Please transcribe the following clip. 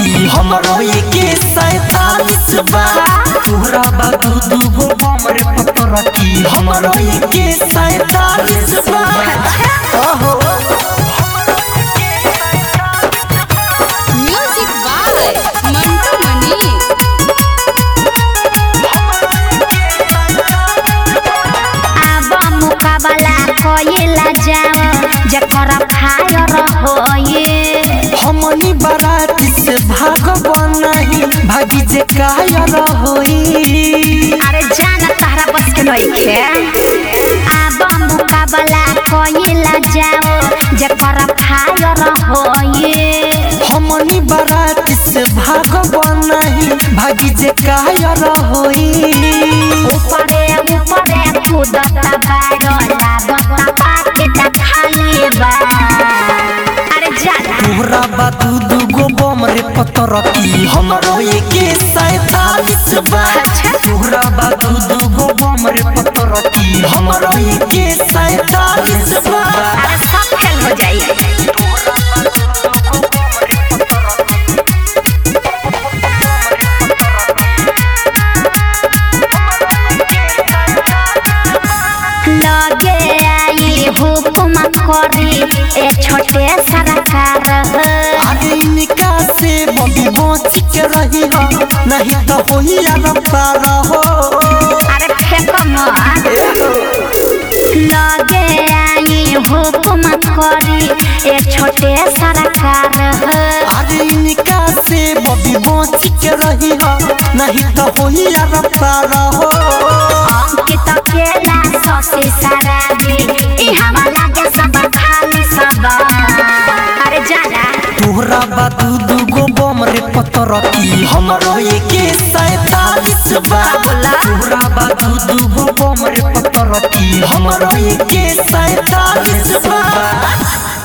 की हमरो के सैतालीस बा तोहरा बा दू दू गो बम रे पतर की हमरो के सैतालीस बा ओहो म्यूजिक बाय मंटू मनी आब मुकाबला कइला जाओ जकर फायर होए हमनी बारात से भागब नहीं भागी जे कायर होई अरे जान तहरा बस के नइखे आब मुकाबला कइला जाओ जकर फायर होए हमनी बारात से भागब नहीं भागी जे कायर होई ऊपरे ऊपरे कूदता बारो लागता पाकेट खाली बा अरे जाना तोहरा बा दू दू गो बम रे पतर की हमरो के सैतालीस बा तोहरा बा दू दू गो बम रे पतर की हमरो के सैतालीस बा अरे सब फेल हो जाई लगे आई हुकुम करी ए छोटे सरकार आगे इनका से बबी बच के रही हो नहीं तो होई यार पार हो अरे फेंक मत लगे आई हुकुम करी ए छोटे सरकार आगे इनका से बबी बच के रही हो नहीं तो होई यार पार हो अंकित केला ससी सराबी ई हमारा लागे सब खाली सब अरे जाना तोहरा बा दू दू गो बम रे पतर की हमरो के सैतालीस बा तोहरा बा दू दू गो बम रे पतर की हमरो के सैतालीस बा